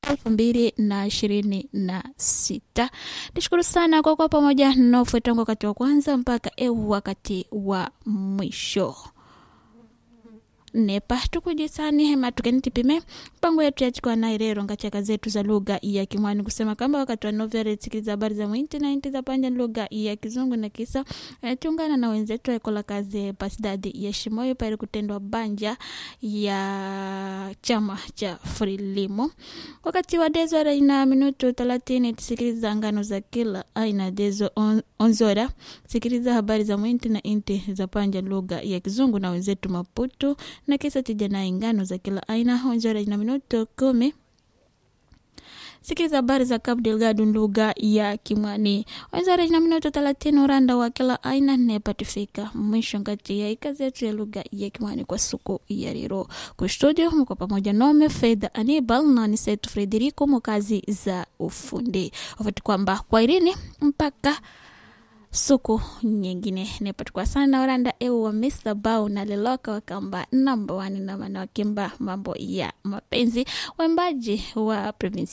elfu mbili na ishirini na sita. Nishukuru sana kwa kuwa pamoja nofe tangu wakati wa kwanza mpaka eu wakati wa mwisho nepa tukujisani hema tukenitipime mpango yetu yachikwa na irero ngachaka zetu za lugha ya kimwani kusema kamba wakati wa novere sikiliza habari za mwinti na inti za panja lugha ya kizungu na kisa eh, tungana na wenzetu aikola kazi pasidadi ya shimoyo pale kutendwa banja ya chama cha frilimo wakati wa dezora ina minutu thelathini tusikiliza ngano za kila aina dezo on, onzora sikiliza habari za mwinti na inti za panja lugha ya kizungu na wenzetu maputu na kisa tija na ingano za kila aina onzora ina minuto kumi sikiliza habari za Cabo Delgado lugha ya Kimwani. Wenzara ina minuto thelathini uranda wa kila aina nepatifika mwisho ngati ya ikazi yetu ya lugha ya Kimwani kwa siku ya leo. Kwa studio mko pamoja nome Fedha Anibal na Nisetu Frederico mukazi za ufundi. Wafati kwamba kwa irini mpaka suku nyingine nepatikwa sana oranda eu wa Mr. Bau na Leloka wakamba namba wani na wanawakimba mambo ya mapenzi waimbaji wa provinsi